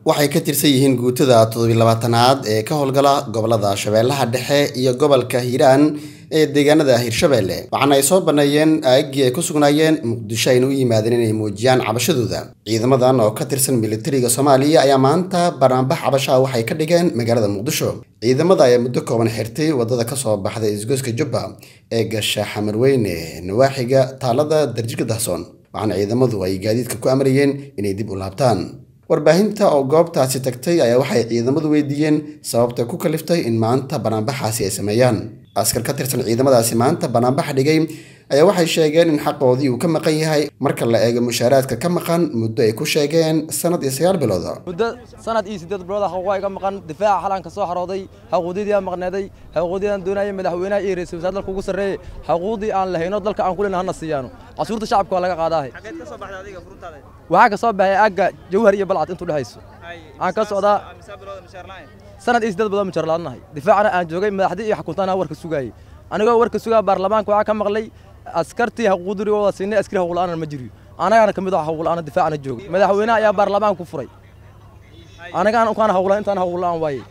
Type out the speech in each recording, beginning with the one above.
waxay ka tirsan yihiin guutada toddobiilabaatanaad ee ka howlgala gobolada shabeellaha dhexe iyo gobolka hiiraan ee deegaanada hirshabeelle waxaana ay soo banneeyeen aagii ay ku sugnaayeen muqdisho ayna u yimaadeen inay muujiyaan cabashadooda ciidamadan oo ka tirsan militariga soomaaliya ayaa maanta banaanbax cabashaha waxay ka dhigeen magaalada muqdisho ciidamada ayaa muddo kooban xirtay waddada kasoo baxday isgoyska jubba ee gasha xamarweyne nawaaxiga taalada darjika dahsoon waxaana ciidamadu ay gaadiidka ku amrayeen inay dib u laabtaan warbaahinta oo goobtaasi tagtay ayaa waxay ciidamadu weydiiyeen sababta ku kaliftay in maanta banaanbaxaasi ay sameeyaan askar ka tirsan ciidamadaasi maanta banaanbaxa dhigay ayaa waxay sheegeen in xaqoodii uu ka maqan yahay marka la eego mushaaraadka ka maqan muddo ay ku sheegeen sanad iyo sagaal bilood muddo sanad iyo siddeed bilood xaquuqa iga maqan difaaca xalaan ka soo xarooday xaquuqdii aan maqneeday xaquuqdii aan doonayay madaxweynaha iyo ra'iisul wasaare dalka ugu sarreeyay xaquuqdii aan lahayno dalka aan ku leenahay hana siiyaano casuurta shacabka waa laga qaadaahay waxaa ka soo baxay aagga jawhar iyo balcad intuu dhexayso aan ka socdaa sanad iyo siddeed bilood mushaar la'aanahay difaacana aan joogay madaxdii iyo xukuntaana warka sugaayay anigoo warka sugaa baarlamaanka waxaa ka maqlay askartii xaquuqdii wada siinay askari xaquuq la'aana ma jiriyo anagaana ka mid ah xaquuq la'aana difaacana joogay madaxweynaha ayaa baarlamaanka ku furay anagaan ukaan xaquuq la'aan intaan xaquuq la'aan waayey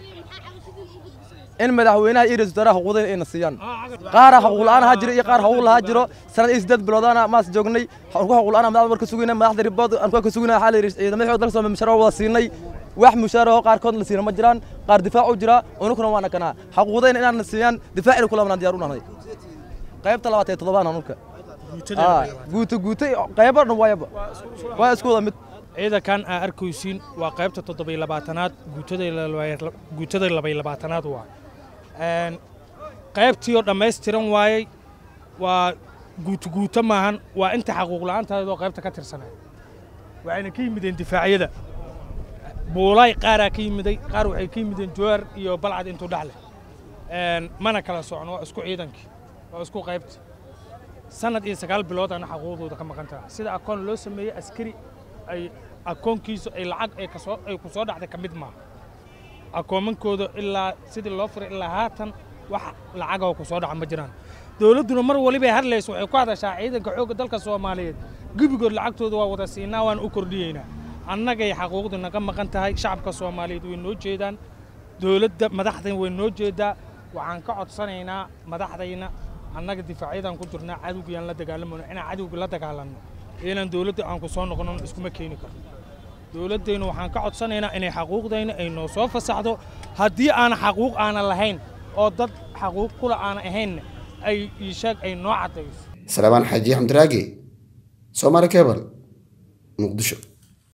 in madaxweynaha iyo ra'iisul wasaaraha xuquuqdayna ayna siiyaan qaara xaquuq la'aan ha jiro iyo qaar xaquuq lahaa jiro sanad iyo siddeed biloodana maas joognay xaquuq la'aan madaxda warka sugayna madaxda ribood aan ka sugayna waxaa la yidhi ciidamada xoog dalka soo mushaar wada siinay wax mushaar oo qaarkood la siina ma jiraan qaar difaac u jira unukuna waana kanaa xaquuqdayna inaan siiyaan difaacina kula banaan diyaar u nahay qaybta labaad ee toddobaan anulka guuto guuto qaybo dhan waayaba waa isku wada mid ciidankan aa arkaysiin waa qaybta toddobiy labaatanaad guutada labay labaatanaad waa qaybtii oo dhammaystiran waayey waa guuto guuto maahan waa inta xaquuq la'aantaadoo qaybta ka tirsanay waxayna ka yimideen difaacyada buulaay qaaraa ka yimiday qaar waxay ka yimideen jowar iyo balcad intuu dhexle mana kala socon waa isku ciidankii waa isku qaybta sanad iyo sagaal bilood ana xaquuqdooda ka maqan tahay sida akoon loo sameeyey askari ay akoonkiisu ay lacag ay kasoo ay ku soo dhacday ka mid maaha akoomankooda ilaa sidii loo furay ilaa haatan wax lacagoo ku soo dhaca ma jiraan dowladduna mar walibay hadlayso waxay ku hadashaa ciidanka xoogga dalka soomaaliyeed gebigood lacagtooda waa wada siinaa waan u kordhiyeynaa annagay xaquuqdu naga maqan tahay shacabka soomaaliyeed way noo jeedaan dowladda madaxdan way noo jeedaa waxaan ka codsanaynaa madaxdayna annaga difaacyadaan ku jirnaa cadowgayaan la dagaalamayno inaan cadowga la dagaalanno inaan dowladda aan ku soo noqono iskuma keeni karno dowladdaynu waxaan ka codsanaynaa inay xaquuqdayna ay noo soo fasaxdo haddii aana xaquuq aanan lahayn oo dad xaquuq kula aanan ahaynna ay iisheeg ay noo caddayso salebaan xaaji xamdiraagi soomaali kebal muqdisho